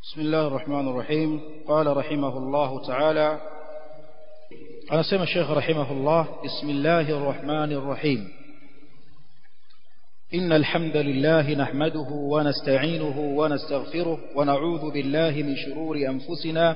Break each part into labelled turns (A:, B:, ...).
A: بسم الله الرحمن الرحيم قال رحمه الله تعالى أنا سمى الشيخ رحمه الله بسم الله الرحمن الرحيم إن الحمد لله نحمده ونستعينه ونستغفره ونعوذ بالله من شرور أنفسنا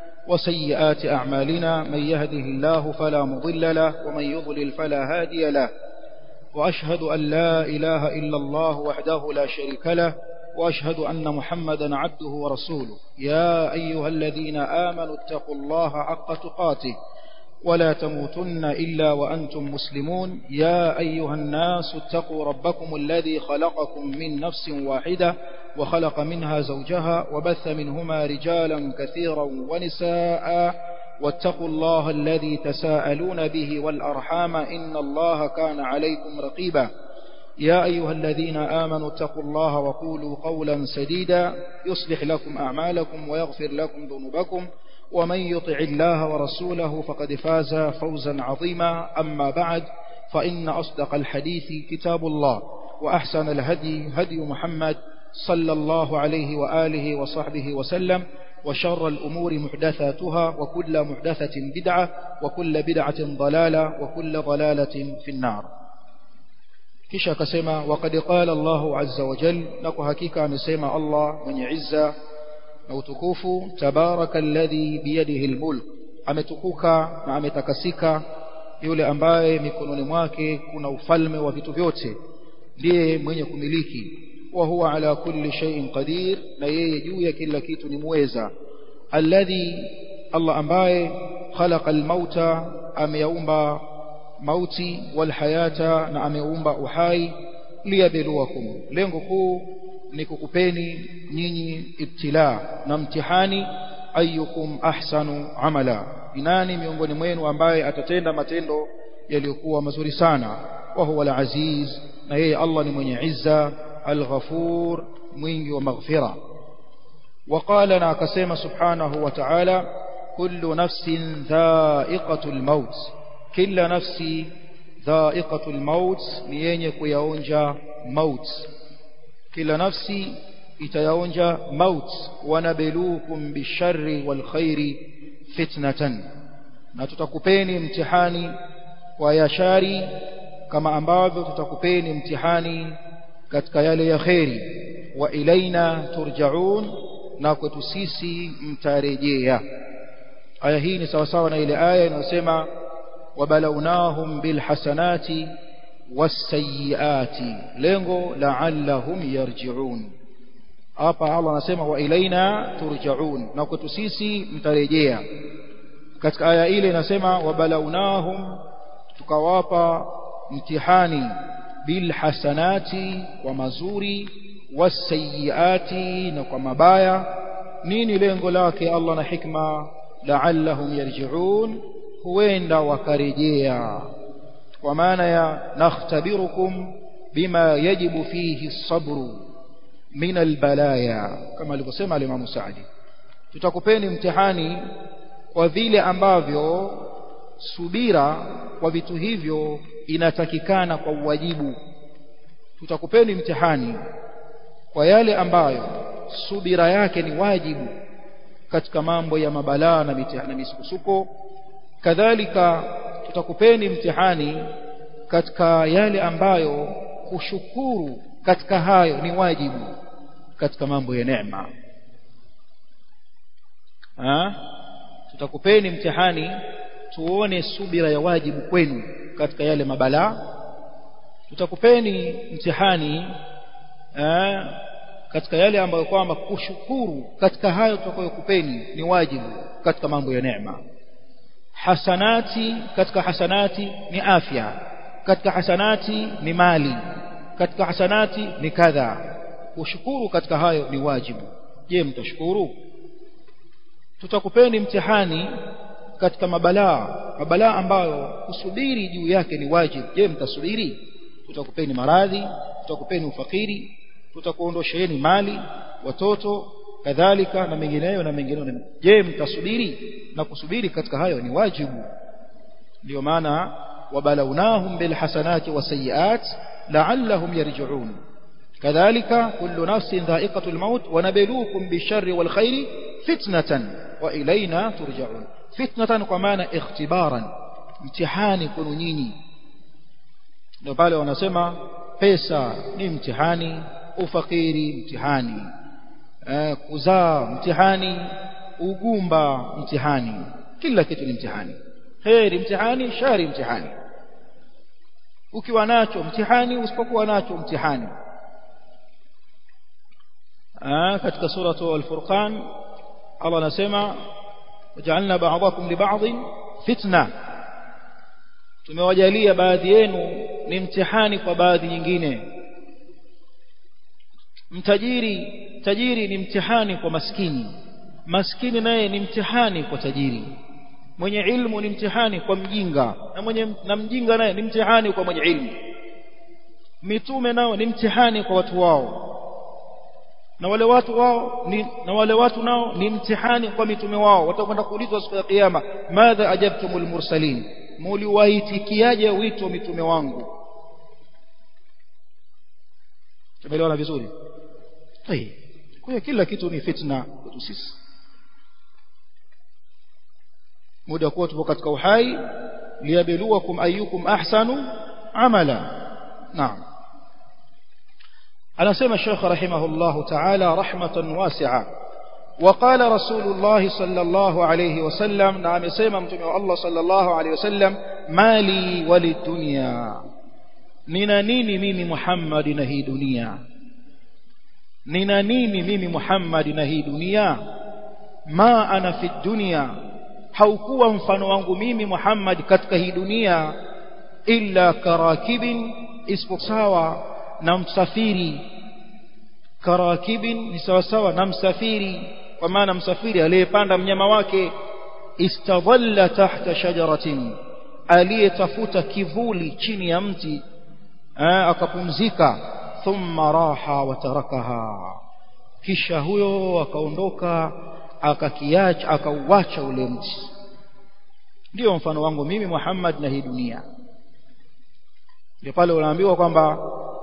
A: وسيئات أعمالنا من يهده الله فلا مضل له ومن يضلل فلا هادي له وأشهد أن لا إله إلا الله وحده لا شريك له وأشهد أن محمدا عبده ورسوله يا أيها الذين آمنوا اتقوا الله حق تقاته ولا تموتن إلا وأنتم مسلمون يا أيها الناس اتقوا ربكم الذي خلقكم من نفس واحدة وخلق منها زوجها وبث منهما رجالا كثيرا ونساء واتقوا الله الذي تساءلون به والأرحام إن الله كان عليكم رقيبا يا أيها الذين آمنوا اتقوا الله وقولوا قولا سديدا يصلح لكم أعمالكم ويغفر لكم ذنوبكم ومن يطع الله ورسوله فقد فاز فوزا عظيما أما بعد فإن أصدق الحديث كتاب الله وأحسن الهدي هدي محمد صلى الله عليه وآله وصحبه وسلم وشر الأمور محدثاتها وكل محدثة بدعة وكل بدعة ضلالة وكل ضلالة في النار kisha akasema waqad qala Allahu azza wa jal na kwa hakika amesema Allah mwenye izza na utukufu tabaraka alladhi biyadihi almulk ametukuka na ametakasika yule ambaye mikononi mwake kuna ufalme wa vitu vyote ndiye mwenye kumiliki wa huwa ala kulli shay'in qadir na yeye juu ya kila kitu ni muweza alladhi Allah ambaye khalaqa almauta ameyaumba mauti walhayata na ameumba uhai liyabluwakum lengo kuu ni kukupeni nyinyi ibtila na mtihani ayyukum ahsanu amala inani miongoni mwenu ambaye atatenda matendo yaliyokuwa mazuri sana wa huwa al-aziz na yeye Allah ni mwenye izza al-ghafur mwingi wa maghfira وقال na akasema subhanahu wa ta'ala kullu nafsin dha'iqatul maut kila nafsi dha'iqatul maut ni yenye kuyaonja maut kila nafsi itayaonja maut wanabelukum bisharri wal khairi fitnatan na tutakupeni mtihani kwa yashari kama ambavyo tutakupeni mtihani katika yale ya khairi wa ilaina turjaun na kwetu sisi mtarejea aya hii ni sawa sawa na ile aya inayosema وبلوناهم بالحسنات والسيئات lengo la'allahum yarji'un hapa Allah anasema wa ilaina turja'un na kwetu sisi mtarejea katika aya ile inasema wabalawnahum tukawapa mtihani bil hasanati kwa mazuri wasayiati na kwa mabaya nini lengo lake Allah na hikma la'allahum yarji'un huenda wakarejea kwa maana ya nakhtabirukum bima yajibu fihi sabru min albalaya kama alivyosema al-Imam Saadi tutakupeni mtihani kwa vile ambavyo subira kwa vitu hivyo inatakikana kwa uwajibu tutakupeni mtihani kwa yale ambayo subira yake ni wajibu katika mambo ya mabalaa na mitihani na misukosuko kadhalika tutakupeni mtihani katika yale ambayo kushukuru katika hayo ni wajibu katika mambo ya neema tutakupeni mtihani tuone subira ya wajibu kwenu katika yale mabalaa tutakupeni mtihani aa, katika yale ambayo kwamba kushukuru katika hayo tutakayokupeni ni wajibu katika mambo ya neema hasanati katika hasanati ni afya katika hasanati ni mali katika hasanati ni kadha kushukuru katika hayo ni wajibu je mtashukuru tutakupeni mtihani katika mabalaa mabalaa ambayo kusubiri juu yake ni wajibu je mtasubiri tutakupeni maradhi tutakupeni ufakiri tutakuondosheeni mali watoto kadhalika na mengineyo na mengineyo je mtasubiri na kusubiri katika hayo ni wajibu ndio maana wabalawnahum bilhasanati wasayiat la'allahum yarji'un kadhalika kullu nafsin dha'iqatul maut wa nabluukum bisharri wal khairi fitnatan wa ilaina turja'un fitnatan kwa maana ikhtibaran mtihani kwenu nyinyi ndio pale wanasema pesa ni mtihani ufakiri mtihani eh, kuzaa mtihani ugumba mtihani kila kitu ni mtihani heri mtihani shari mtihani ukiwa nacho mtihani usipokuwa nacho mtihani ah katika suratu al-furqan Allah anasema waja'alna ba'dakum li ba'dhin fitna tumewajalia baadhi yenu ni mtihani kwa baadhi nyingine mtajiri tajiri ni mtihani kwa maskini maskini naye ni mtihani kwa tajiri mwenye ilmu ni mtihani kwa mjinga na mwenye na mjinga naye ni mtihani kwa mwenye ilmu mitume nao ni mtihani kwa watu wao na wale watu wao ni, na wale watu nao ni mtihani kwa mitume wao watakwenda kuulizwa siku ya kiyama madha ajabtumul mursalin muliwaitikiaje wito mitume wangu tumeelewana vizuri hey. kwa kila kitu ni fitna kwetu sisi muda kuwa tupo katika uhai liyabluwakum ayyukum ahsanu amala naam anasema Sheikh rahimahullah ta'ala rahmatan wasi'a وقال رسول الله صلى الله عليه وسلم نعم يسمى متوم الله صلى الله عليه وسلم مالي وللدنيا nina nini mimi Muhammad na hii dunia nina nini mimi Muhammad na hii dunia ma ana fi dunya haukuwa mfano wangu mimi Muhammad katika hii dunia illa karakibin isiposawa na msafiri karakibin ni sawa sawa na msafiri kwa maana msafiri aliyepanda mnyama wake istadhalla tahta shajaratin aliyetafuta kivuli chini ya mti akapumzika thumma raha wa tarakaha kisha huyo akaondoka akakiacha akauacha ule mti ndio mfano wangu mimi Muhammad na hii dunia ndio pale unaambiwa kwamba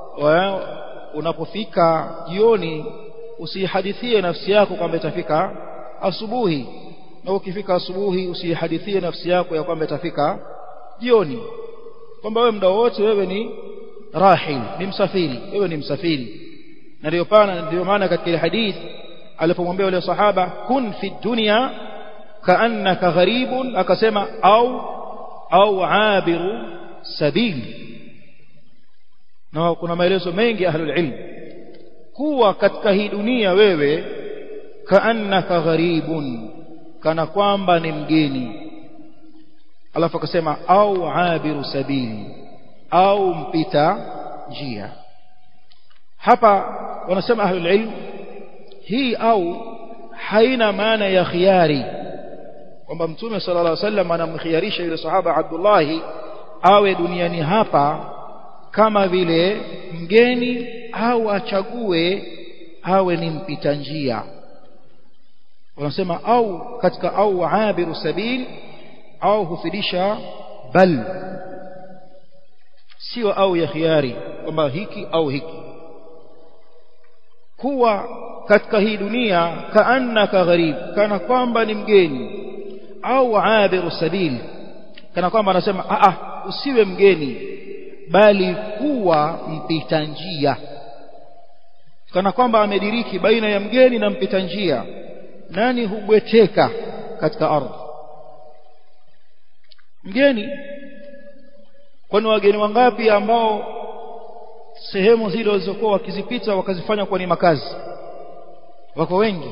A: unapofika jioni usihadithie nafsi yako kwamba itafika asubuhi na ukifika asubuhi usihadithie nafsi yako ya kwamba itafika jioni kwamba wewe muda wote wewe ni rahil ni msafiri wewe ni msafiri na ndio pana ndio maana katika ile hadithi alipomwambia yule sahaba kun fi dunya kaannaka gharibun akasema au au abiru sabili na kuna maelezo mengi ahlul ilm kuwa katika hii dunia wewe kaannaka gharibun kana kwamba ni mgeni alafu akasema au abiru sabili au mpita njia hapa wanasema ahlul ilm hii au haina maana ya khiari kwamba mtume sallallahu alaihi wasallam anamkhiarisha yule sahaba Abdullah awe duniani hapa kama vile mgeni au achague awe ni mpita njia wanasema au katika au abiru sabil au hufidisha bal sio au ya khiari kwamba hiki au hiki kuwa katika hii dunia kaannaka gharib kana kwamba ni mgeni au abiru sabil kana kwamba anasema a a usiwe mgeni bali kuwa mpita njia kana kwamba amediriki baina ya mgeni na mpita njia nani hubweteka katika ardhi mgeni kwani wageni wangapi ambao sehemu zile walizokuwa wakizipita wakazifanya kuwa ni makazi wako wengi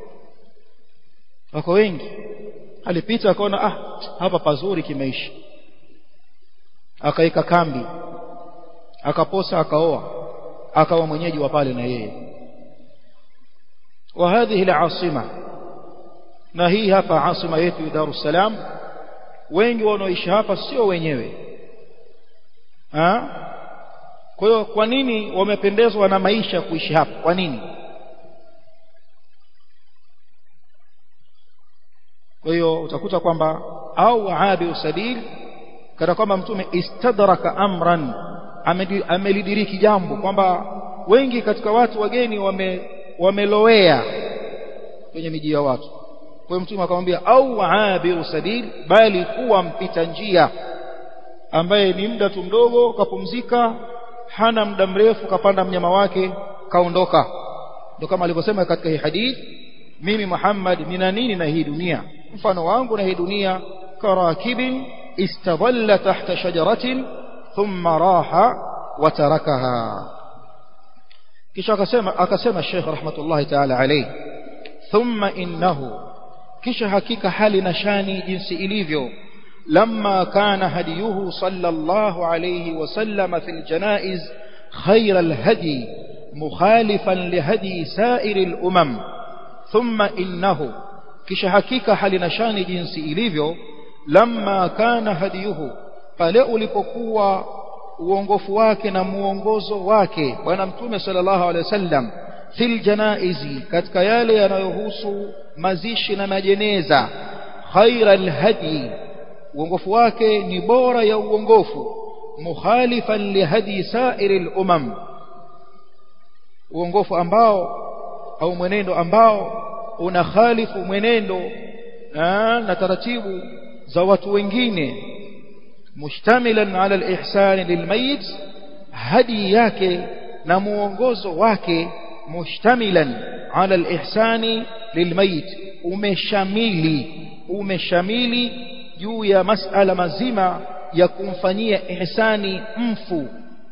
A: wako wengi alipita akaona ah hapa pazuri kimaisha akaika kambi akaposa akaoa akawa mwenyeji wa pale na yeye wa hadhihi al-asima na hii hapa asima yetu Dar es Salaam wengi wanaoishi hapa sio wenyewe ha? kwa hiyo kwa nini wamependezwa na maisha kuishi hapa kwa nini kwa hiyo utakuta kwamba au abi sabil kana kwamba mtume istadraka amran amelidiriki jambo kwamba wengi katika watu wageni wame wamelowea kwenye miji ya watu kwa mtume akamwambia au abiru sabil bali kuwa mpita njia ambaye ni muda tu mdogo kapumzika hana muda mrefu kapanda mnyama wake kaondoka ndio kama alivyosema katika hii hadith mimi Muhammad nina nini na hii dunia mfano wangu na hii dunia karakibin istadalla tahta shajaratin thumma raha wa tarakaha kisha akasema akasema Sheikh rahmatullahi ta'ala alayhi thumma innahu kisha hakika hali na shani jinsi ilivyo لما كان هديه صلى الله عليه وسلم في الجنائز خير الهدي مخالفا لهدي سائر الأمم ثم إنه كش حقيقة حال نشان جنس إليفيو لما كان هديه pale ulipokuwa uongofu wake na muongozo wake bwana mtume sallallahu alaihi wasallam fil janaizi katika yale yanayohusu mazishi na majeneza khairal hadi uongofu wake ni bora ya uongofu mukhalifan lihadi sairil umam uongofu ambao au mwenendo ambao unakhalifu mwenendo na taratibu za watu wengine mushtamilan ala alihsan lilmayit hadi yake na muongozo wake mushtamilan ala alihsani lilmayit umeshamili umeshamili juu ya masala mazima ya kumfanyia ihsani mfu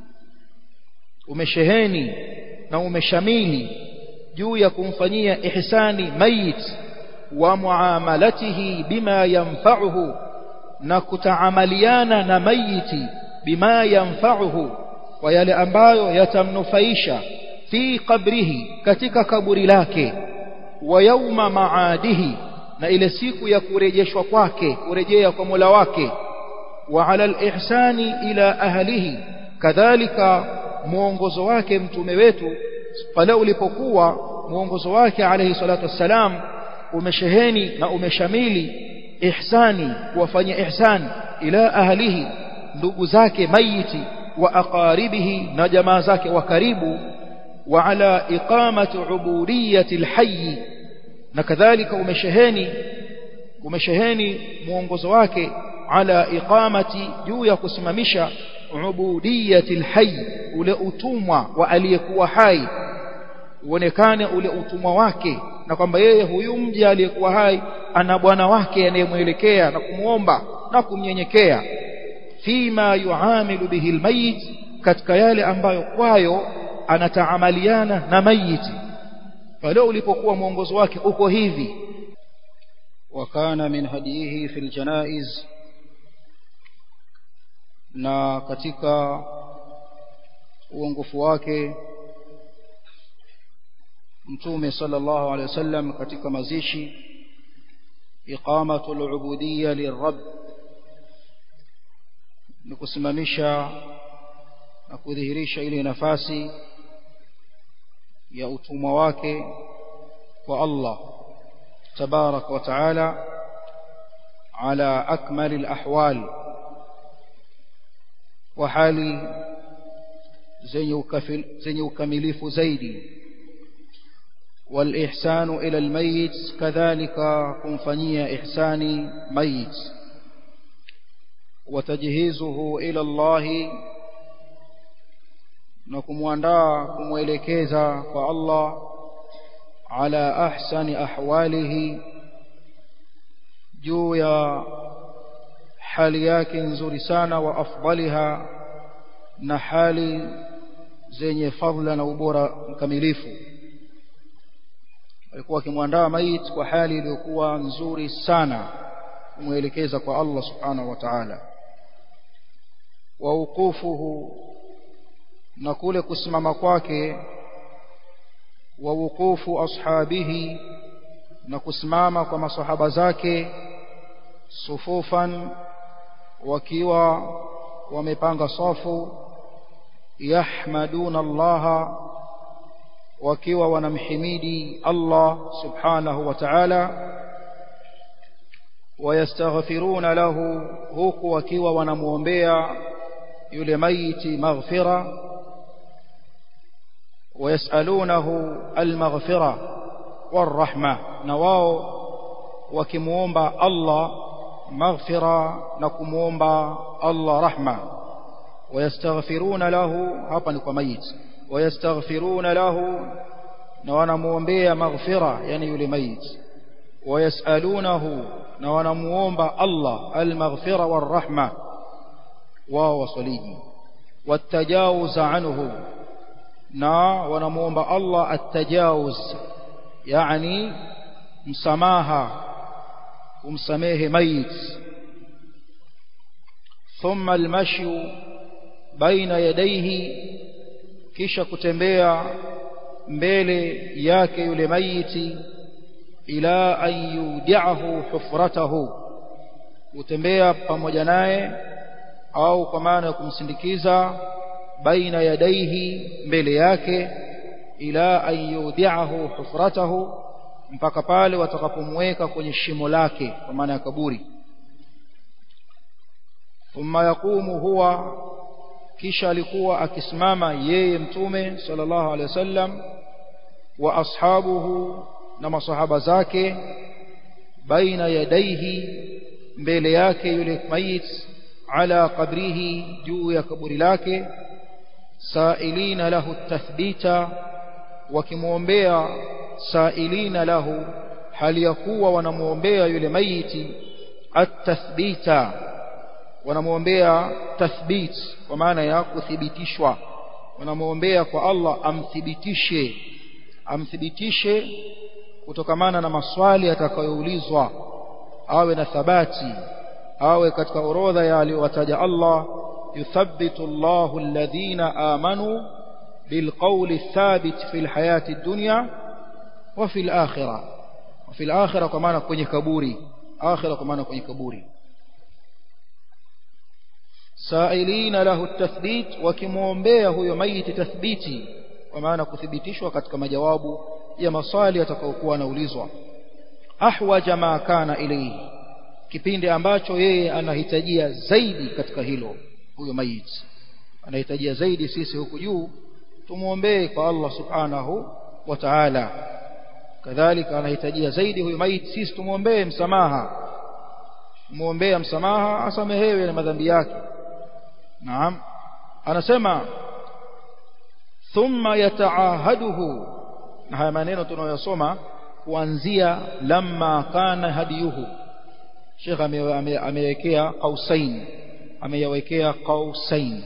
A: umesheheni na umeshamili juu ya kumfanyia ihsani mayit wa muamalatihi bima yanfa'uhu na kutaamaliana na mayiti bima yanfa'uhu kwa yale ambayo yatamnufaisha fi qabrihi katika kaburi lake wa yauma maadihi na ile siku ya kurejeshwa kwake kurejea kwa Mola wake wa ala al-ihsani ila ahlihi kadhalika muongozo wake mtume wetu pale ulipokuwa muongozo wake alayhi salatu wassalam umesheheni na umeshamili ihsani kuwafanyia ihsan ila ahlihi ndugu zake mayiti wa aqaribihi na jamaa zake wa karibu wa ala iqamati ubudiyyati alhayy na kadhalika umesheheni umesheheni muongozo wake ala iqamati juu ya kusimamisha ubudiyati alhayy ule utumwa wa aliyekuwa hai uonekane ule utumwa wake na kwamba yeye huyu mja aliyekuwa hai ana bwana wake anayemwelekea na kumuomba na kumnyenyekea fima yuamilu bihi almayit katika yale ambayo kwayo anataamaliana na mayiti pale ulipokuwa mwongozo wake uko hivi
B: wakana min hadihi fil janaiz na katika uongofu wake mtume sallallahu alaihi wasallam katika mazishi iqamatul ubudiyya lirabb ni kusimamisha na kudhihirisha ile nafasi ya utumwa wake kwa Allah tabarak wa taala ala akmal alahwal wa hali zenye zenye ukamilifu zaidi والإحسان إلى الميت كذلك كنفنية إحسان ميت وتجهيزه إلى الله نكمواندا كموelekeza kwa Allah على أحسن أحواله juu ya hali yake nzuri sana wa afdaliha na hali zenye fadhila na ubora mkamilifu alikuwa akimwandaa mait kwa hali iliyokuwa nzuri sana kumwelekeza kwa Allah subhanahu wa ta'ala wa wuqufuhu na kule kusimama kwake wa wuqufu ashabihi na kusimama kwa masahaba zake sufufan wakiwa wamepanga safu yahmaduna allaha wakiwa wanamhimidi Allah subhanahu wa ta'ala wayastaghfiruna lahu huku wakiwa wanamuombea yule maiti maghfira wayasalunahu almaghfira warahma na wao wakimuomba Allah maghfira na kumuomba Allah rahma wayastaghfiruna lahu hapa ni kwa mayit wayastaghfiruna lahu na wanamuombea maghfira yani yule mayit wayasalunahu na wanamuomba Allah almaghfira warahma wao wasaliji watajawuz anhu na wanamuomba Allah atajawuz yani msamaha kumsamehe mayit thumma almashyu baina yadayhi kisha kutembea mbele yake yule mayiti ila an yudiahu hufratahu kutembea pamoja naye au kwa maana ya kumsindikiza baina yadaihi mbele yake ila an yudiahu hufratahu mpaka pale watakapomweka kwenye shimo lake kwa maana ya kaburi thumma yaqumu huwa kisha alikuwa akisimama yeye mtume sallallahu alaihi wasallam wa ashabuhu na masahaba zake baina yadaihi mbele yake yule mayit ala qabrihi juu ya kaburi lake sailina lahu tathbita wakimwombea sailina lahu hali ya kuwa wanamwombea yule mayiti at-tathbita wanamwombea tathbit kwa maana ya kuthibitishwa wanamwombea kwa Allah amthibitishe amthibitishe kutokamana na maswali atakayoulizwa awe na thabati awe katika orodha ya aliyowataja Allah yuthabbitu Allahu alladhina amanu bilqawli thabit fil hayati dunya wa fil akhirah wa fil akhirah kwa maana kwenye kaburi akhirah kwa maana kwenye kaburi sailina lahu tathbit wakimwombea huyo maiti tathbiti kwa maana kuthibitishwa katika majawabu ya maswali atakayokuwa anaulizwa ahwaja ma kana ilayhi kipindi ambacho yeye anahitajia zaidi katika hilo huyo maiti anahitajia zaidi sisi huku juu tumuombee kwa Allah subhanahu wa ta'ala kadhalika anahitajia zaidi huyo maiti sisi tumuombee msamaha muombea msamaha asamehewe na madhambi yake naam anasema thumma yataahaduhu na haya maneno tunayosoma kuanzia lamma kana hadiyuhu Sheikh amewekea qausain ameyawekea qausain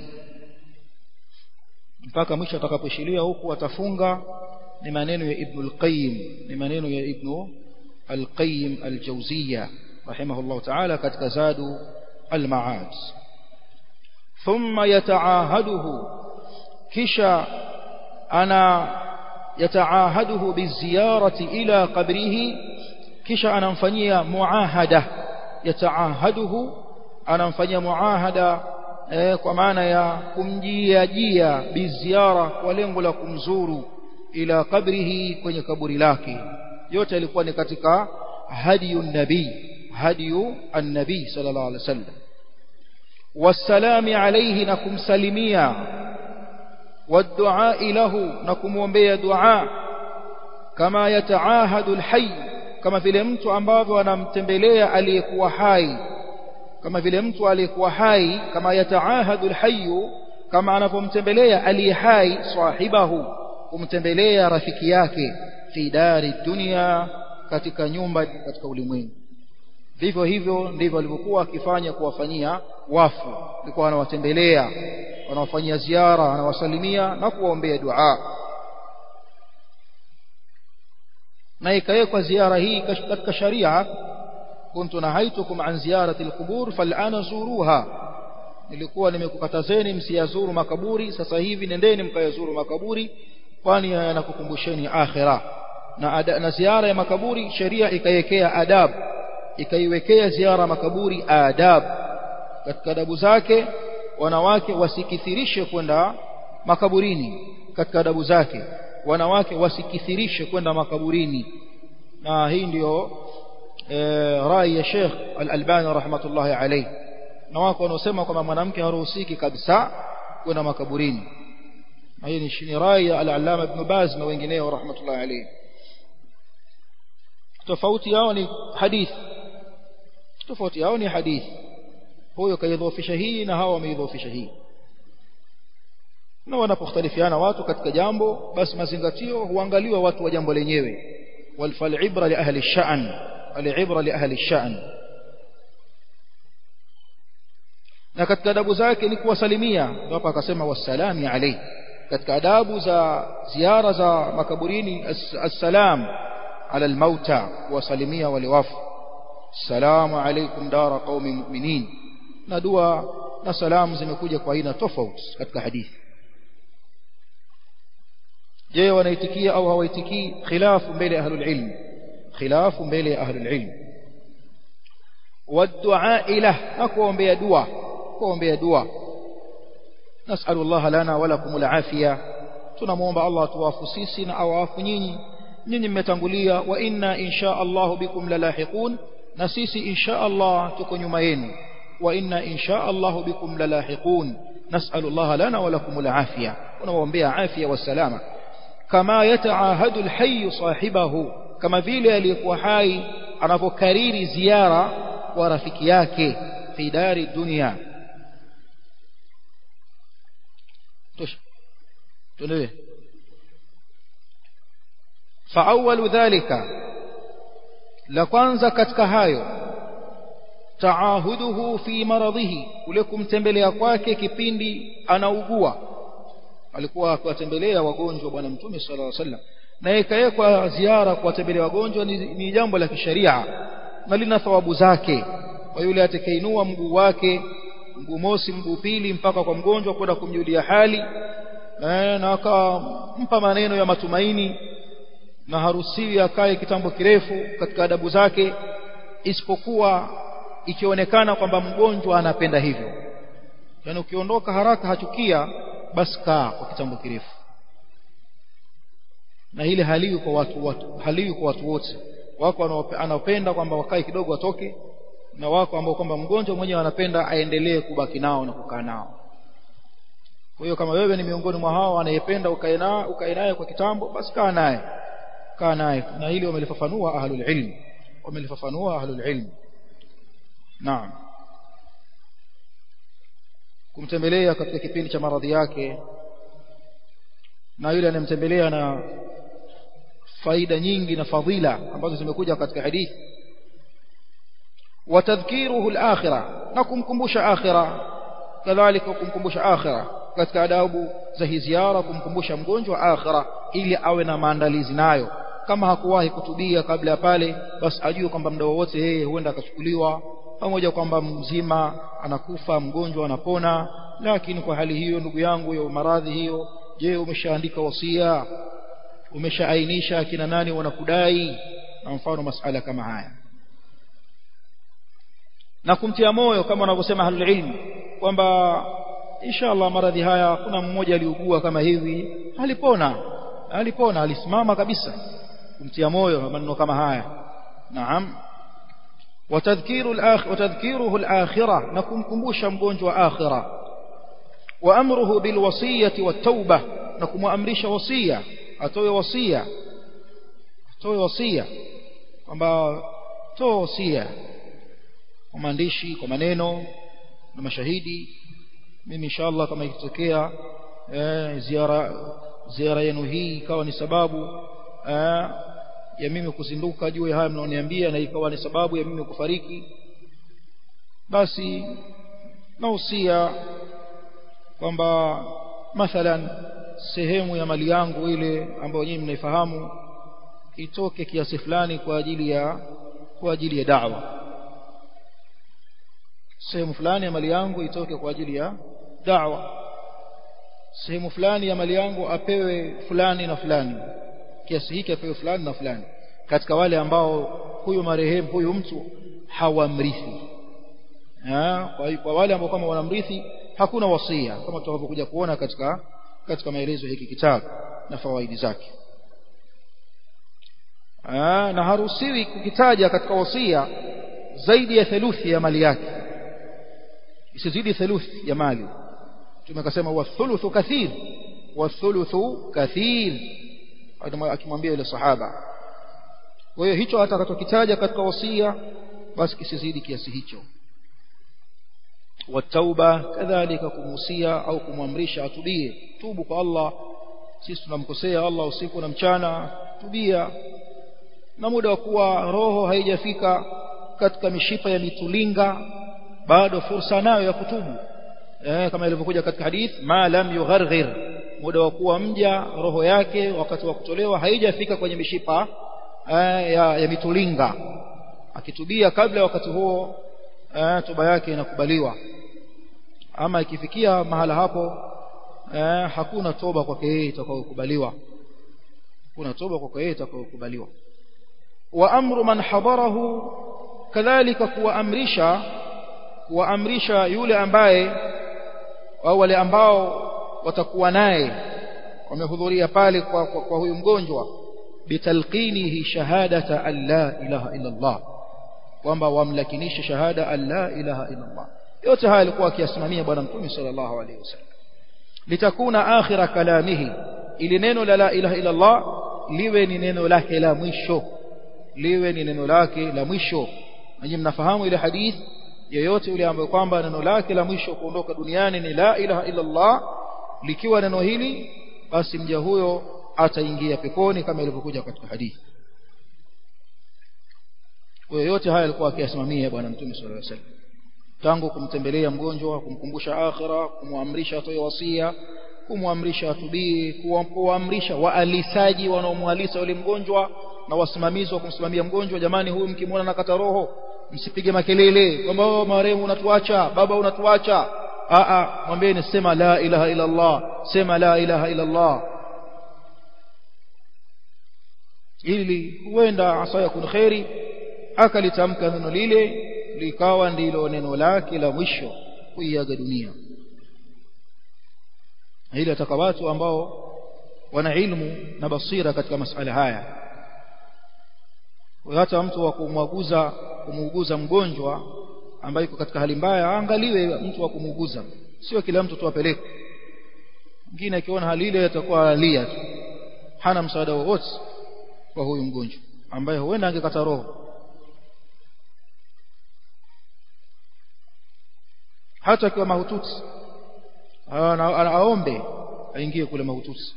B: mpaka mwisho atakaposhilia huku atafunga ni maneno ya Ibn al-Qayyim ni maneno ya Ibn al-Qayyim al-Jawziyya rahimahullah ta'ala katika Zadu al-Ma'ad thumma yataahaduhu kisha ana yataahaduhu biziyarati ila qabrihi kisha anamfanyia muahada yataahaduhu anamfanyia muahada eh, kwa maana ya kumjia jia biziara kwa lengo la kumzuru ila qabrihi kwenye kaburi lake yote yalikuwa ni katika hadiyu nabii hadiyu an-nabii sallallahu alaihi wasallam wasalami alayhi na kumsalimia والدعاء له نكمومبea dua kama yataahadu alhayy kama vile mtu ambavyo anamtembelea aliyekuwa hai kama vile mtu aliyekuwa hai kama yataahadu alhayy kama anapomtembelea aliye hai sahibahu kumtembelea rafiki yake fi dari dunia katika nyumba katika ulimwengu vivyo hivyo ndivyo alivyokuwa akifanya kuwafanyia wafu alikuwa anawatembelea wanawafanyia ziara anawasalimia na kuwaombea dua na ikawekwa ziara hii katika sharia kuntu nahaitukum an ziyarati alqubur fal'ana zuruha nilikuwa nimekukatazeni msiyazuru makaburi sasa hivi nendeni mkayazuru makaburi kwani yanakukumbusheni akhira na, ada, na ziara ya makaburi sheria ikaiwekea adab ikaiwekea ziara makaburi adab katika adabu zake wanawake wasikithirishe kwenda makaburini katika adabu zake wanawake wasikithirishe kwenda makaburini na hii ndiyo e, rai ya Sheikh Al-Albani rahmatullahi alayhi na wako wanaosema kwamba mwanamke haruhusiki kabisa kwenda makaburini na hii ni rai ya al-Allama Ibn Baz na wengineo rahmatullahi alayhi tofauti yao ni hadithi tofauti yao ni hadithi huyo kaidhofisha hii na hawa wameidhofisha hii na wanapokhtalifiana watu katika jambo basi mazingatio huangaliwa watu wa jambo lenyewe walfalibra li ahli ash-sha'n alibra li ahli ash-sha'n na katika adabu zake ni kuwasalimia hapa akasema wasalami alayhi katika adabu za ziara za makaburini assalam ala almauta kuwasalimia wale wafu salamu alaykum dara qaumi mu'minin na dua na salamu zimekuja kwa aina tofauti katika hadithi je wanaitikia au hawaitikii khilafu mbele ya ahlul ilm khilafu mbele ya ahlul ilm والدعاء له نكوombe dua kuombea dua nasalu Allah lana wa lakum alafia tunamuomba Allah atuwafu sisi na awafu nyinyi nyinyi mmetangulia wa inna insha Allah bikum lalahiqun na sisi insha Allah tuko nyuma yenu wa inna insha Allah bikum lalahiqun nasalu Allah lana wa lakum alafia tunamuombea afya wa salama kama yataahadu alhayy sahibahu kama vile aliyekuwa hai anapokariri ziara kwa rafiki yake fi dari dunia tosha tuendelee فأول ذلك la kwanza katika hayo taahuduhu fi maradhihi kule kumtembelea kwake kipindi anaugua alikuwa akiwatembelea wagonjwa bwana mtume sallallahu alaihi wasallam na ikawekwa ziara kuwatembelea wagonjwa ni, ni jambo la kisheria na lina thawabu zake kwa yule atakayeinua mguu wake mguu mosi mguu pili mpaka kwa mgonjwa kwenda kumjulia hali eh, na akampa maneno ya matumaini na harusiwi akae kitambo kirefu katika adabu zake isipokuwa ikionekana kwamba mgonjwa anapenda hivyo yaani ukiondoka haraka hachukia basi kaa kwa kitambo kirefu na ile haliwi kwa watu, watu haliwi kwa watu wote wako anaopenda kwamba wakae kidogo watoke na wako ambao kwamba mgonjwa mwenyewe anapenda aendelee kubaki nao na kukaa nao kwa hiyo kama wewe ni miongoni mwa hao anayependa ukae naye ukae naye kwa kitambo basi kaa naye kaa naye na hili wamelifafanua ahlul ilm wamelifafanua ahlul ilm naam kumtembelea katika kipindi cha maradhi yake na yule anayemtembelea na faida nyingi na fadhila ambazo zimekuja katika hadithi watadhkiruhu al-akhirah na kumkumbusha akhirah kadhalika kumkumbusha akhirah katika adabu za hii ziara kumkumbusha mgonjwa akhirah ili awe na maandalizi nayo kama hakuwahi kutubia kabla ya pale basi ajue kwamba muda wowote yeye huenda akachukuliwa pamoja kwamba mzima anakufa mgonjwa anapona lakini kwa hali hiyo ndugu yangu ya maradhi hiyo je umeshaandika wasia umeshaainisha akina nani wanakudai na mfano masala kama haya na kumtia moyo kama wanavyosema ahlul ilm kwamba inshallah maradhi haya kuna mmoja aliugua kama hivi alipona alipona alisimama kabisa kumtia moyo maneno kama haya naam وتذكير الآخر وتذكيره الآخرة نكون كمبوشا مgonjwa آخرة وأمره بالوصية والتوبة نكون أمرش وصية أتوي وصية أتوي وصية kwamba toa wasia kwa maandishi kwa maneno na mashahidi mimi inshallah kama ikitokea eh, ziara ziara yenu hii ikawa ni sababu eh, ya mimi kuzinduka juu ya haya mnaoniambia na ikawa ni sababu ya mimi kufariki basi nausia kwamba mathalan sehemu ya mali yangu ile ambayo nyinyi mnaifahamu itoke kiasi fulani kwa ajili ya kwa ajili ya da'wa sehemu fulani ya mali yangu itoke kwa ajili ya da'wa sehemu fulani ya mali yangu apewe fulani na fulani kiasi hiki apewe fulani na fulani katika wale ambao huyu marehemu huyu mtu hawamrithi kwa, kwa wale ambao kama wanamrithi hakuna wasia kama tutakavyokuja kuona katika katika maelezo hiki kitabu na fawaidi zake Aa, na haruhusiwi kukitaja katika wasia zaidi ya theluthi ya mali yake isizidi theluthi ya mali tumekasema wa thuluthu kathir wathuluthu kathir akimwambia yule sahaba kwa hiyo hicho atakachokitaja katika wasia basi kisizidi kiasi hicho watauba kadhalika kumuhusia au kumwamrisha atubie tubu kwa Allah sisi tunamkosea Allah usiku na mchana tubia na muda wa kuwa roho haijafika katika mishipa ya mitulinga bado fursa nayo ya kutubu eh, kama ilivyokuja katika hadith ma lam yugharghir muda wa kuwa mja roho yake wakati wa kutolewa haijafika kwenye mishipa eh, ya, ya mitulinga akitubia kabla wakati huo eh, toba yake inakubaliwa ama ikifikia mahala hapo eh, hakuna toba kwake yeye itakayokubaliwa hakuna toba kwake yeye itakayokubaliwa wa amru man hadarahu kadhalika kuwaamrisha kuwaamrisha yule ambaye au wale ambao watakuwa naye wamehudhuria pale kwa, kwa, kwa huyu mgonjwa bitalqinihi shahadata an la ilaha illa Allah kwamba wamlakinishe shahada an la ilaha illa Allah yote haya alikuwa akiyasimamia bwana mtume sallallahu alaihi wasallam litakuna akhira kalamihi ili neno la la ilaha illa Allah liwe ni neno lake la mwisho liwe ni neno lake la mwisho nanyi mnafahamu ile hadith yeyote yule ambaye kwamba neno lake la mwisho kuondoka duniani ni la ilaha illa Allah likiwa neno hili basi mja huyo ataingia peponi kama ilivyokuja katika hadithi kwa yote haya alikuwa akiyasimamia bwana mtume sallallahu alaihi wasallam tangu kumtembelea mgonjwa kumkumbusha akhira kumwamrisha atoe wasia kumwamrisha atubii kuamrisha waalisaji wanaomwalisa yule mgonjwa na wasimamizi wa kumsimamia mgonjwa jamani huyu mkimwona nakata roho msipige makelele kwamba oh marehemu unatuacha baba unatuacha a a mwambieni sema la ilaha illa Allah sema la ilaha illa Allah ili huenda asa yakun khairi akalitamka neno lile likawa ndilo neno lake la mwisho kuiaga dunia ili ataka watu ambao wana ilmu na basira katika masala haya hata mtu wa kumwaguza kumuuguza mgonjwa ambaye yuko katika hali mbaya aangaliwe mtu wa kumuuguza sio kila mtu tu apeleke mwingine akiona hali ile atakuwa alia tu hana msaada wowote kwa huyu mgonjwa ambaye huenda angekata roho hata akiwa mahututi aombe aingie kule mahututi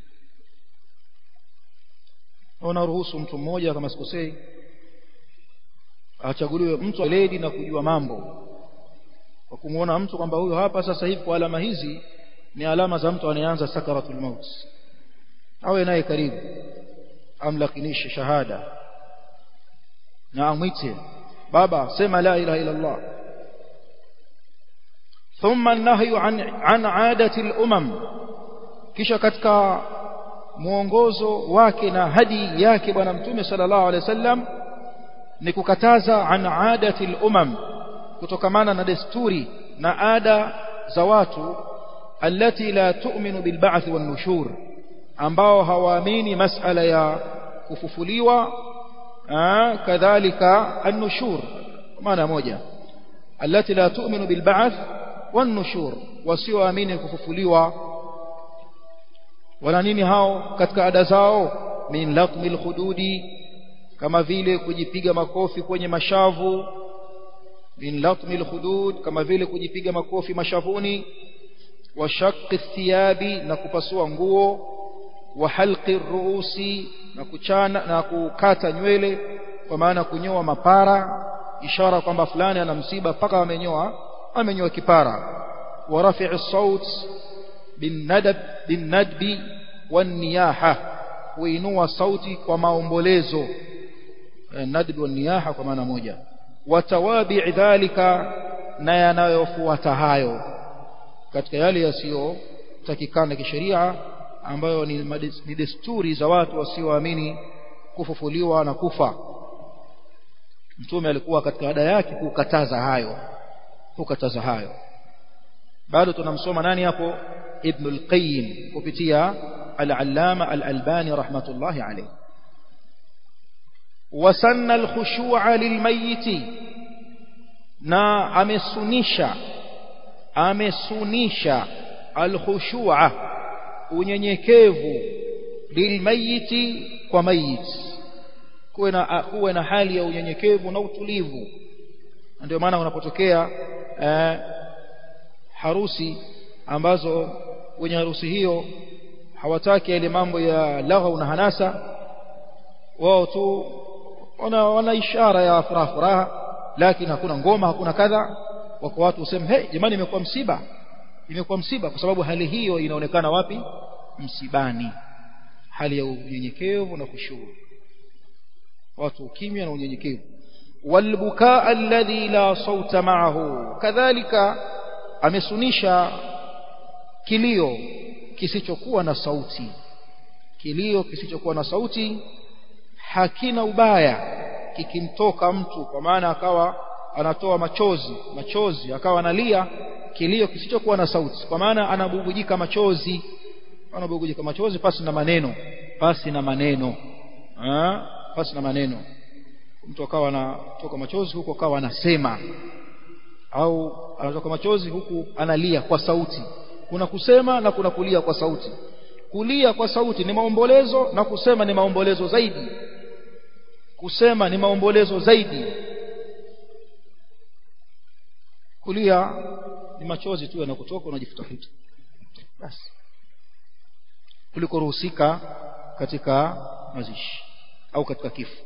B: unaruhusu mtu mmoja kama sikosei achaguliwe mtu weledi na kujua mambo kwa kumuona mtu kwamba huyo hapa sasa hivi kwa alama hizi ni alama za mtu anayeanza sakaratul maut awe naye karibu amlakinishe shahada na amwite baba sema la ilaha illa Allah ثم النهي عن عن عادة الأمم kisha katika mwongozo wake na hadi yake bwana mtume sallallahu alaihi wasallam ni kukataza an adati al-umam kutokamana na desturi na ada za watu allati la tu'minu bil ba'th wan nushur ambao hawaamini masala ya kufufuliwa kadhalika an-nushur maana moja allati la tu'minu bil ba'th wan nushur wasioamini kufufuliwa wana nini hao katika ada zao min laqmil khududi kama vile kujipiga makofi kwenye mashavu min latmil khudud kama vile kujipiga makofi mashavuni wa shaqqi thiyabi na kupasua nguo wa halqi ruusi na kuchana na kukata nywele kwa maana kunyoa mapara ishara kwamba fulani ana msiba mpaka amenyoa amenyoa kipara wa rafi'i saut bin nadab bin nadbi wan niyaha kuinua sauti kwa maombolezo nadb wa niyaha kwa maana moja watawabi dhalika na yanayofuata hayo katika yale yasiyotakikana kisheria ambayo ni, ni desturi za watu wasioamini kufufuliwa na kufa mtume alikuwa katika ada yake kukataza hayo kukataza hayo bado tunamsoma nani hapo ibn al-qayyim kupitia al-allama al-albani rahmatullahi alayhi وسن الخشوع للميت na amesunisha amesunisha alkhushu'a unyenyekevu lilmayiti kwa mayit kuwe na kuwe na hali ya unyenyekevu na utulivu ndio maana unapotokea eh, harusi ambazo wenye harusi hiyo hawataki yale mambo ya lagha na hanasa wao tu wana, wana ishara ya furaha furaha lakini hakuna ngoma hakuna kadha wako watu useme hey jamani imekuwa msiba imekuwa msiba kwa sababu hali hiyo inaonekana wapi msibani hali ya unyenyekevu na kushukuru watu ukimya na unyenyekevu walbukaa alladhi la sauta ma'ahu kadhalika amesunisha kilio kisichokuwa na sauti kilio kisichokuwa na sauti hakina ubaya kikimtoka mtu kwa maana akawa anatoa machozi machozi akawa analia kilio kisichokuwa na sauti kwa maana anabubujika machozi anabubujika machozi pasi na maneno pasi na maneno ha? pasi na maneno mtu akawa anatoka machozi huku akawa anasema au anatoka machozi huku analia kwa sauti kuna kusema na kuna kulia kwa sauti kulia kwa sauti ni maombolezo na kusema ni maombolezo zaidi kusema ni maombolezo zaidi kulia ni machozi tu yanakutoka unajifutafuta basi kuliko ruhusika katika mazishi au katika kifo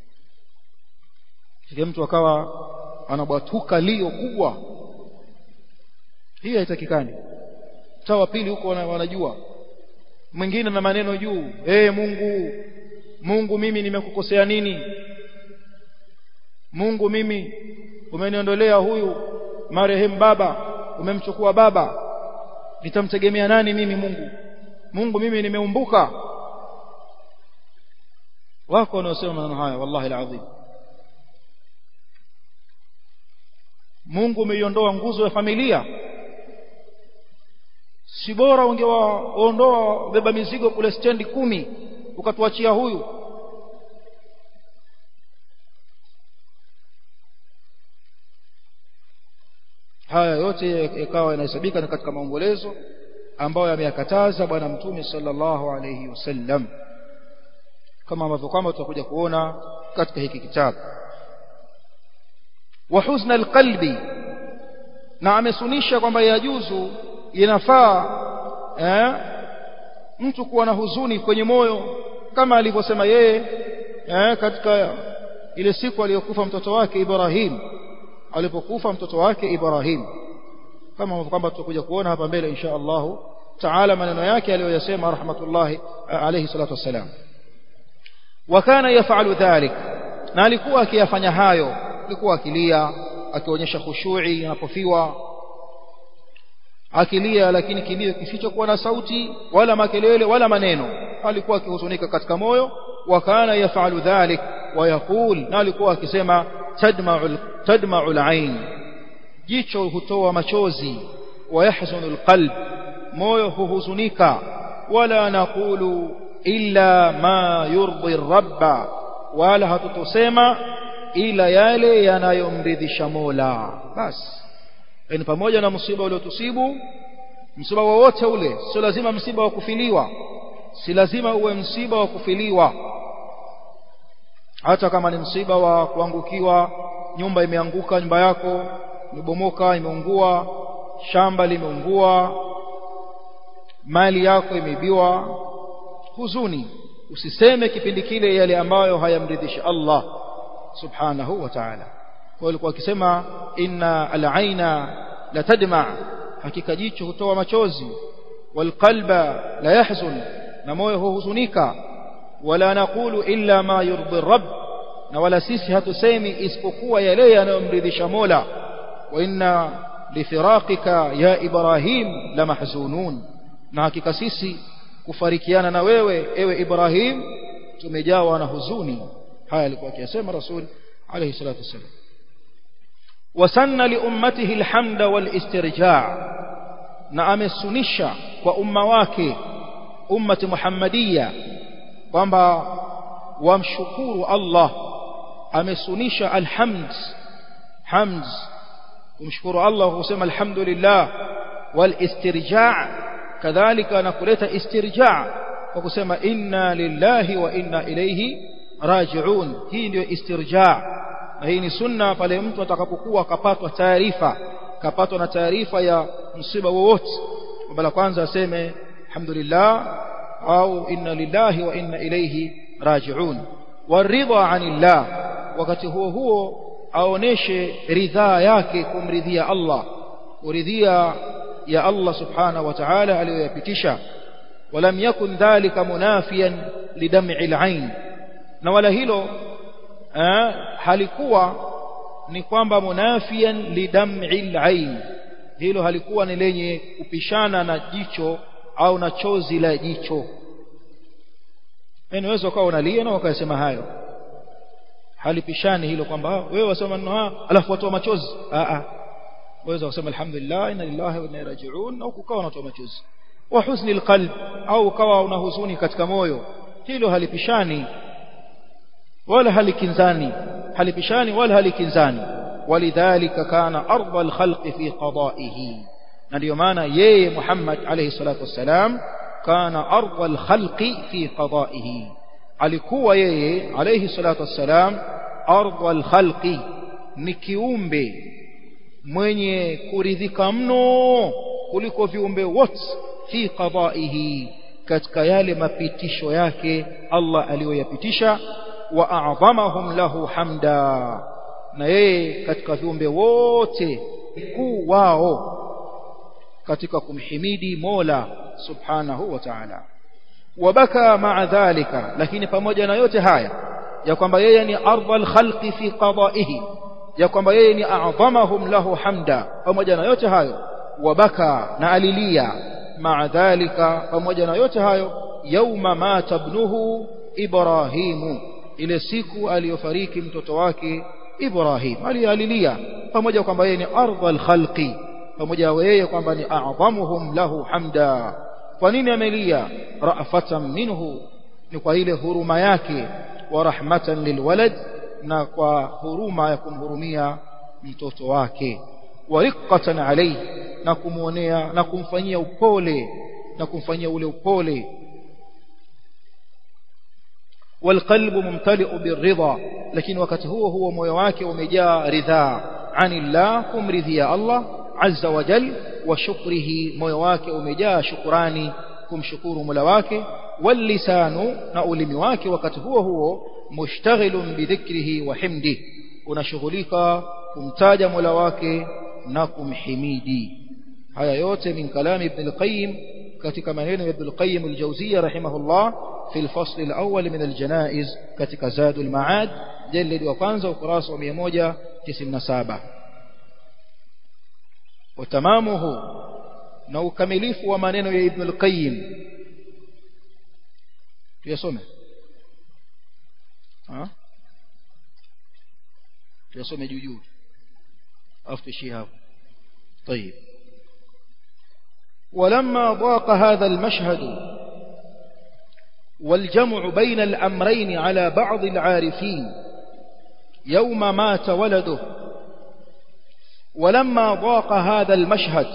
B: kile mtu akawa anabwatuka lio kubwa hii haitakikani tawa pili huko wanajua mwingine na maneno juu hey, Mungu Mungu mimi nimekukosea nini Mungu mimi umeniondolea huyu marehemu baba umemchukua baba nitamtegemea nani mimi Mungu Mungu mimi nimeumbuka wako wanaosema maneno haya wallahi alazim Mungu umeiondoa nguzo ya familia si bora ungewaondoa beba mizigo kule stendi kumi ukatuachia huyu haya yote yakawa yanahesabika na katika maombolezo ambayo yameyakataza bwana mtume sallallahu alayhi wasallam kama ambavyo kwamba tutakuja kuona katika hiki kitabu wa huzna alqalbi na amesunisha kwamba yajuzu inafaa eh, mtu kuwa na huzuni kwenye moyo kama alivyosema yeye eh, katika ile siku aliyokufa mtoto wake Ibrahim alipokufa mtoto wake Ibrahim kama kwamba tutakuja kuona hapa mbele insha Allah taala maneno yake aliyoyasema rahmatullahi alayhi salatu wassalam wakana yafalu dhalik na alikuwa akiyafanya hayo alikuwa akilia akionyesha khushui anapofiwa akilia lakini kilio kisichokuwa na sauti wala makelele wala maneno alikuwa akihuzunika katika moyo wakana yafalu dhalik wayaqul na alikuwa akisema tadma'u tadma'u al-ain jicho hutoa machozi wayahzunu al-qalb moyo huhuzunika wala naqulu illa ma yurdi rabba wala hatutosema ila yale yanayomridhisha Mola basi yani pamoja na msiba uliotusibu msiba wowote ule sio lazima msiba wa kufiliwa si lazima uwe msiba wa kufiliwa hata kama ni msiba wa kuangukiwa nyumba imeanguka nyumba yako imebomoka imeungua shamba limeungua mali yako imeibiwa huzuni usiseme kipindi kile yale ambayo hayamridhishi Allah subhanahu wa ta'ala kwa alikuwa akisema inna al-aina la tadma hakika jicho hutoa machozi walqalba la yahzun na moyo huhuzunika wala naqulu illa ma yurdi rabb na wala sisi hatusemi isipokuwa yale yanayomridhisha Mola wa inna lifiraqika ya Ibrahim la mahzunun na hakika sisi kufarikiana na wewe ewe Ibrahim tumejawa na huzuni haya alikuwa akiyasema rasul alayhi salatu wasallam wasanna li ummatihi alhamda wal istirja' na amesunisha kwa umma wake ummati muhammadia kwamba wamshukuru Allah amesunisha alhamd hamd kumshukuru Allah kusema alhamdulillah wal istirja' kadhalika na kuleta istirja kwa kusema inna lillahi wa inna ilayhi raji'un hii ndio istirja na hii ni sunna pale mtu atakapokuwa akapatwa taarifa kapatwa na taarifa ya msiba wowote kwamba la kwanza aseme alhamdulillah au inna lillahi wa inna ilayhi raji'un waridha anillah wakati huo huo aoneshe ridhaa yake kumridhia Allah kuridhia ya Allah subhanahu wa ta'ala aliyoyapitisha ولم يكن ذلك منافيا لدمع العين na wala hilo eh, halikuwa ni kwamba munafian lidam'i al hilo halikuwa ni lenye kupishana na jicho au na chozi la jicho unaweza ukawa unalia na ukasema hayo halipishani hilo kwamba wewe wasema maneno haya alafu watoa machozi a a waweza kusema alhamdulillah inna lillahi wa inna ilaihi raji'un au kukawa unatoa machozi wa huzni alqalb au ukawa una huzuni katika moyo hilo halipishani wala halikinzani halipishani wala halikinzani walidhalika kana ardha alkhalqi fi qada'ihi na ndio maana yeye Muhammad alayhi salatu wassalam kana ardha alkhalqi fi qada'ihi alikuwa yeye alayhi salatu wassalam ardha alkhalqi ni kiumbe mwenye kuridhika mno kuliko viumbe wote fi qada'ihi katika yale mapitisho yake Allah aliyoyapitisha wa a'dhamahum lahu hamda na yeye katika viumbe wote mkuu wao katika kumhimidi Mola subhanahu wa ta'ala wabaka ma'a dhalika lakini pamoja na yote haya ya kwamba yeye ni ardhal khalqi fi qada'ihi ya kwamba yeye ni a'dhamahum lahu hamda pamoja na yote hayo wabaka na alilia ma'a dhalika pamoja na yote hayo yauma mata ibnuhu ibrahimu ile siku aliyofariki mtoto wake Ibrahim alialilia pamoja kwamba yeye ni ardhal khalqi pamoja yeye kwamba ni a'dhamuhum lahu hamda kwa nini amelia ra'fatan minhu ni kwa ile huruma yake wa rahmatan lilwalad na kwa huruma ya kumhurumia mtoto wake wa riqqatan alayhi na kumuonea na kumfanyia upole na kumfanyia ule upole والقلب ممتلئ بالرضا لكن وقت هو هو moyo wake umejaa ridhaa anillah kumridhia Allah azza wa jal wa shukrihi moyo wake umejaa shukrani kumshukuru Mola wake walisanu na ulimi wake wakati huo huo mushtaghilun bidhikrihi wa himdi unashughulika kumtaja Mola wake na kumhimidi haya yote min kalami ibn al-qayyim katika maneno ya ibn al-qayyim al-jawziyya rahimahullah في الفصل الأول من الجنائز كتك زاد المعاد جلد وقانزة وقراص وميموجة تسم نسابة وتمامه نو كمليف ومانين يا ابن القيم يسمع ها يسمع جوجو أفتشيها طيب ولما ضاق هذا المشهد والجمع بين الأمرين على بعض العارفين يوم مات ولده ولما ضاق هذا المشهد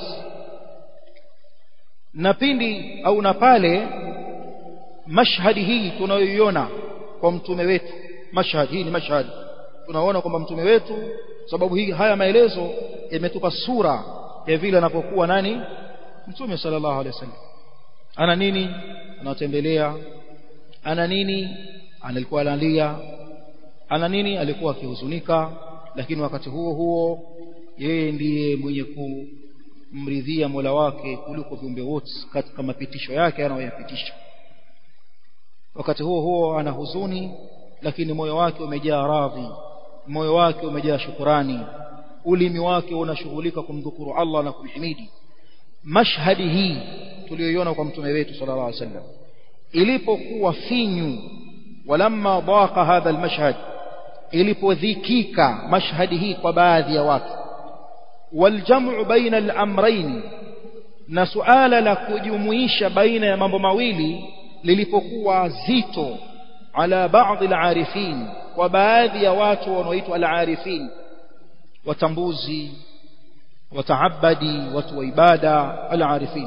B: napindi au na pale mashhadi hii tunayoiona kwa mtume wetu mashhad hii ni mashhad tunaona kwamba mtume wetu sababu hii haya maelezo yametupa sura ya vile anapokuwa nani mtume sallallahu alaihi wasallam ana nini anatembelea ana nini alikuwa analia ana nini alikuwa akihuzunika lakini wakati huo huo yeye ndiye mwenye kumridhia Mola wake kuliko viumbe wote katika mapitisho yake anayoyapitisha wakati huo huo ana huzuni lakini moyo wake umejaa radhi moyo wake umejaa shukurani ulimi wake unashughulika kumdhukuru Allah na kumhimidi mashhadi hii tuliyoiona kwa mtume wetu sallallahu alaihi wasallam ilipokuwa finyu walamma dhaqa hadha almashhad ilipodhikika mashhadi hii kwa baadhi ya watu waljamu baina al-amrayn na suala la kujumuisha baina ya mambo mawili lilipokuwa zito ala baadhi al-arifin kwa baadhi ya watu wanaoitwa al-arifin watambuzi wataabadi watu wa ibada al-arifin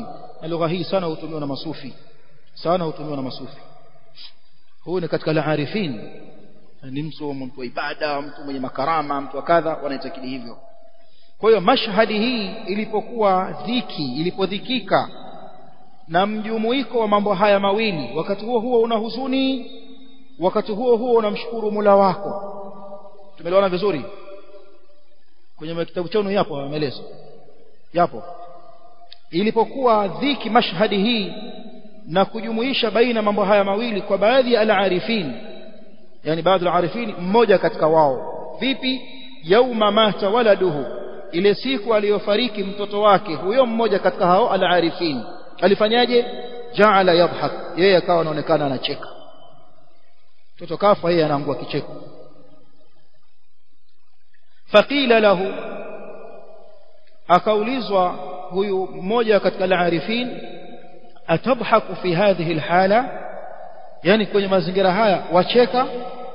B: na lugha hii sana hutumiwa na masufi sana hutumiwa na masufi huyu ni katika al-arifin ni mtu mtu wa ibada mtu mwenye makarama mtu wa kadha wanaitakidi hivyo kwa hiyo mashhadi hii ilipokuwa dhiki ilipodhikika na mjumuiko wa mambo haya mawili wakati huo huo una huzuni wakati huo huo unamshukuru Mola wako tumeelewana vizuri kwenye kitabu chenu yapo maelezo yapo ilipokuwa dhiki mashhadi hii na kujumuisha baina mambo haya mawili kwa baadhi ya al-arifin yani baadhi ya al-arifin mmoja katika wao vipi yauma mata waladuhu ile siku aliyofariki mtoto wake huyo mmoja katika hao al-arifin alifanyaje jaala yadhhak yeye akawa anaonekana anacheka mtoto kafa yeye anaangua kicheko faqila lahu akaulizwa huyu mmoja katika al-arifin atadhaku fi hadhihi alhala yani kwenye mazingira haya wacheka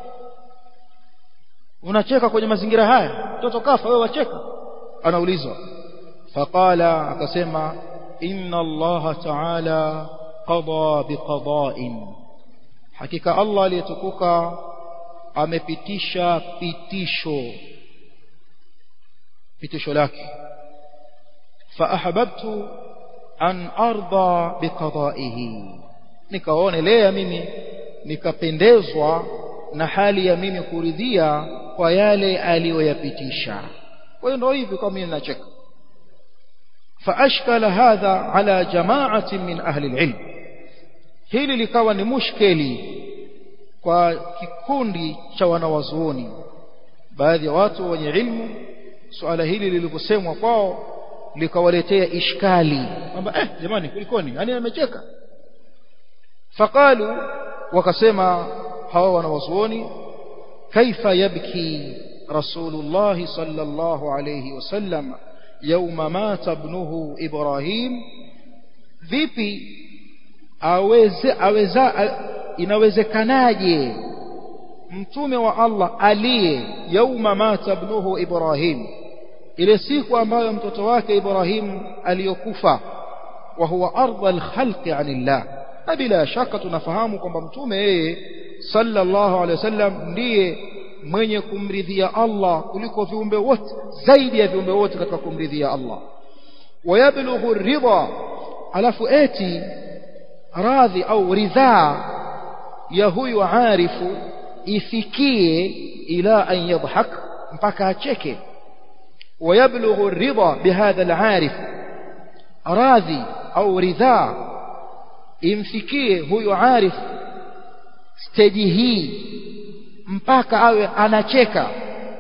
B: unacheka kwenye mazingira haya mtoto kafa wewe wacheka anaulizwa faqala akasema inna allaha ta'ala qada biqada'in hakika allah aliyetukuka amepitisha pitisho pitisho lake fa ahbabtu an arda biqada'ihi nikaonelea mimi nikapendezwa na hali ya mimi kuridhia kwa yale aliyoyapitisha kwa hiyo ndio hivi kwa mimi nacheka فاشكل هذا على جماعه من اهل العلم hili likawa ni mushkeli kwa kikundi cha wanawazuoni baadhi ya watu wenye ilmu suala hili lilivyosemwa kwao likawaletea ishkali kwamba eh jamani kulikoni yani amecheka faqalu wakasema hawa wanawazuoni kaifa yabki rasulullah sallallahu alayhi wasallam يوم مات ابنه إبراهيم vipi aweze aweza inawezekanaje mtume wa Allah aliye yauma mata ibnuhu Ibrahim ile siku ambayo mtoto wake Ibrahim aliyokufa wa huwa ardha alkhalqi anillah na bila shaka tunafahamu kwamba mtume yeye sallallahu alaihi wasallam ndiye mwenye kumridhia Allah kuliko viumbe wote zaidi ya viumbe wote katika kumridhia Allah wayablughu ridha alafu eti radhi au ridhaa ya huyu arifu ifikie ila an yadhhak mpaka acheke wayablughu ridha bihadha alarif radhi au ridhaa imfikie huyu arif stage hii mpaka awe anacheka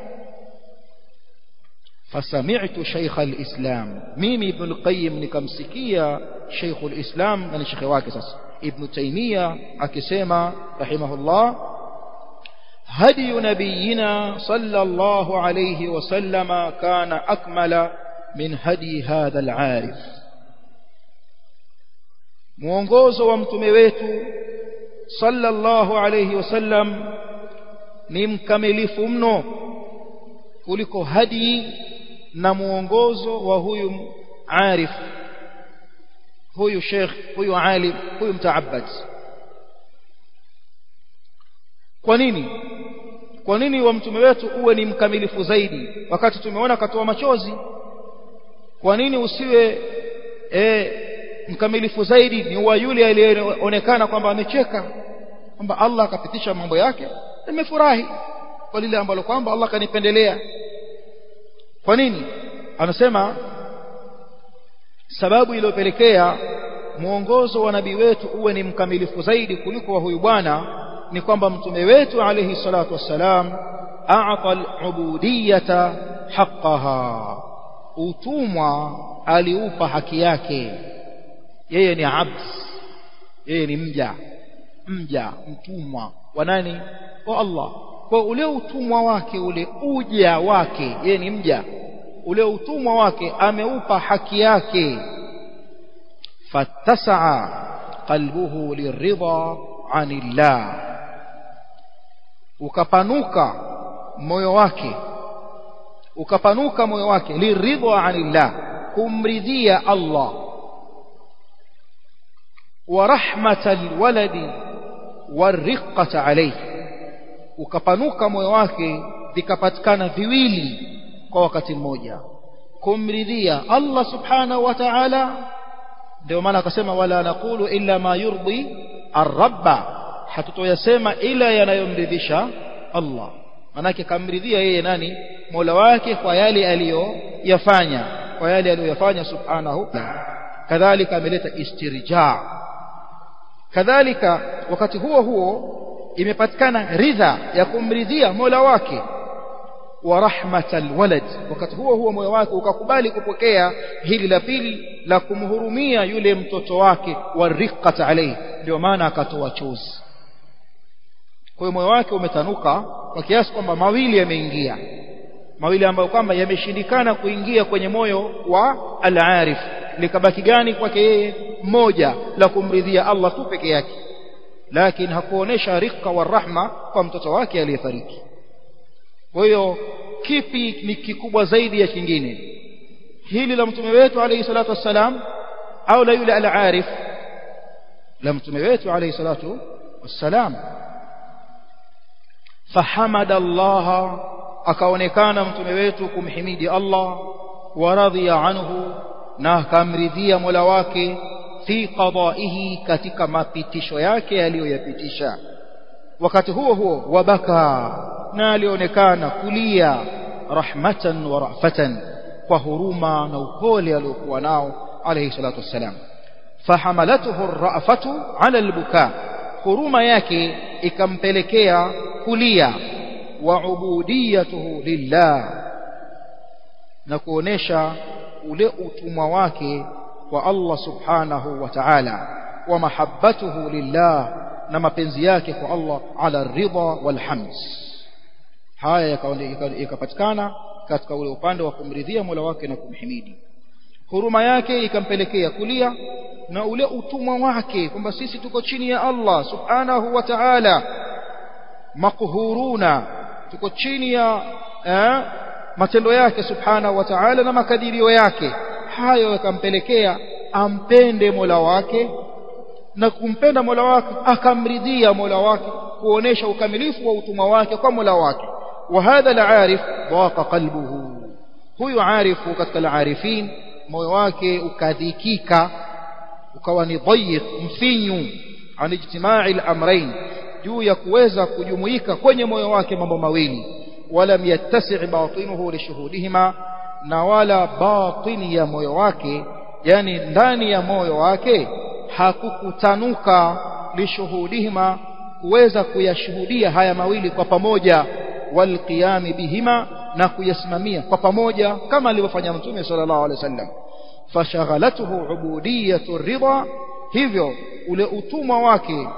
B: فسمعت شيخ الإسلام ميمي ابن القيم نكمسكية شيخ الإسلام من الشيخ واكسس ابن تيمية أكسيما رحمه الله هدي نبينا صلى الله عليه وسلم كان أكمل من هدي هذا العارف mwongozo wa mtume wetu sallallahu alayhi wasallam ni mkamilifu mno kuliko hadi na muongozo wa huyu arif huyu sheikh huyu alim huyu mtaabbad kwa nini kwa nini wa mtume wetu uwe ni mkamilifu zaidi wakati tumeona katoa machozi kwa nini usiwe e, mkamilifu zaidi ni wa yule aliyeonekana kwamba amecheka kwamba Allah akapitisha mambo yake nimefurahi kwa lile ambalo kwamba Allah kanipendelea kwa nini anasema sababu iliyopelekea mwongozo wa nabii wetu uwe ni mkamilifu zaidi kuliko wa huyu bwana ni kwamba mtume wetu alayhi salatu wassalam a'ta al-ubudiyata haqqaha utumwa aliupa haki yake yeye ni abd yeye ni mja mja mtumwa wa nani wa Allah kwa ule utumwa wake ule uja wake yeye ni mja ule utumwa wake ameupa haki yake fattasaa qalbuhu liridha anillah ukapanuka moyo wake ukapanuka moyo wake liridha anillah kumridhia Allah wa rahmatal waladi wariqata alayhi ukapanuka moyo wake vikapatikana viwili kwa wakati mmoja kumridhia Allah subhanahu wa ta'ala ndio maana akasema wala naqulu illa ma yurdi ar-rabba hatutoyasema ila yanayomridhisha Allah manake kamridhia yeye nani Mola wake kwa yale aliyoyafanya kwa yale aliyoyafanya subhanahu kadhalika ameleta istirja kadhalika wakati huo huo imepatikana ridha ya kumridhia Mola wake wa rahmatal walad wakati huo huo moyo wake ukakubali kupokea hili la pili la kumhurumia yule mtoto wake wa riqat alayhi ndio maana akatoa chozi kwa hiyo moyo wake umetanuka kwa kiasi kwamba mawili yameingia mawili ambayo kwamba yameshindikana kuingia kwenye moyo wa al-arif likabaki gani kwake yeye moja la kumridhia Allah tu peke yake lakini hakuonesha rika wa rahma kwa mtoto wake aliyefariki kwa hiyo kipi ni kikubwa zaidi ya kingine hili la mtume wetu alayhi salatu wassalam au la yule al-arif la mtume wetu alayhi salatu wassalam fahamada Allah akaonekana mtume wetu kumhimidi Allah wa radhiya anhu na akamridhia Mola wake fi qada'ihi katika mapitisho yake aliyoyapitisha wakati huo huo wabaka na alionekana kulia rahmatan wa rafatan kwa huruma na upole aliokuwa nao alayhi salatu wassalam fahamalatuhu ar-ra'fatu 'ala al-buka huruma yake ikampelekea kulia wa ubudiyatuhu lillah na kuonesha ule utumwa wake kwa Allah subhanahu wa ta'ala wa mahabbatuhu lillah na mapenzi yake kwa Allah ala ridha wal hamd haya yakapatikana katika ule upande wa kumridhia Mola wake na kumhimidi huruma yake ikampelekea kulia na ule utumwa wake kwamba sisi tuko chini ya Allah subhanahu wa ta'ala makuhuruna tuko chini ya eh, matendo yake subhanahu wa ta'ala na makadirio yake hayo yakampelekea ampende Mola wake na kumpenda Mola wake akamridhia Mola wake kuonesha ukamilifu wa utumwa wake kwa Mola wake wa hadha al-arif dhaqa qalbuhu huyu arifu katika al-arifin moyo wake ukadhikika ukawa ni dhayiq mfinyu an ijtimai al-amrayn juu ya kuweza kujumuika kwenye moyo wake mambo mawili walam yattasi' batinuhu lishuhudihima na wala batini ya moyo wake yani ndani ya moyo wake hakukutanuka lishuhudihima kuweza kuyashuhudia haya mawili kwa pamoja walqiyami bihima na kuyasimamia kwa pamoja kama alivyofanya mtume sallallahu alaihi wasallam fashaghalatuhu ubudiyatu ridha hivyo ule utumwa wake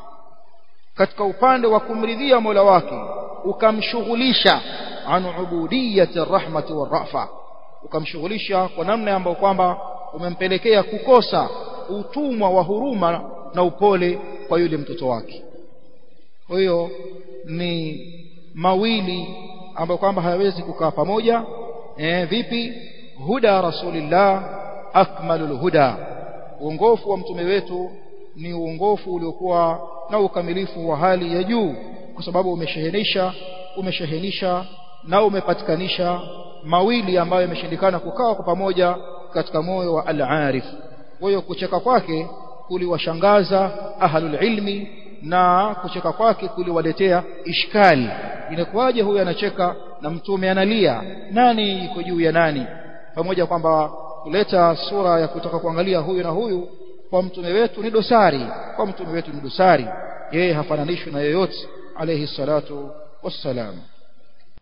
B: katika upande wa kumridhia Mola wake ukamshughulisha an ubudiyati rahmati warafa ukamshughulisha kwa namna ambayo kwamba umempelekea kukosa utumwa wa huruma na upole kwa yule mtoto wake kwa hiyo ni mawili ambayo kwamba hayawezi kukaa pamoja eh vipi huda rasulillah akmalul huda uongofu wa mtume wetu ni uongofu uliokuwa na ukamilifu wa hali ya juu kwa sababu umeshehenisha umeshehenisha na umepatikanisha mawili ambayo yameshindikana kukaa kwa pamoja katika moyo wa al-arif kwa hiyo kucheka kwake kuliwashangaza ahlul ilmi na kucheka kwake kuliwaletea ishkali inakuwaje huyu anacheka na mtume analia nani iko juu ya nani pamoja kwamba kuleta sura ya kutaka kuangalia huyu na huyu kwa mtume wetu ni dosari kwa mtume wetu ni dosari yeye hafananishwi na yoyote alayhi salatu wassalam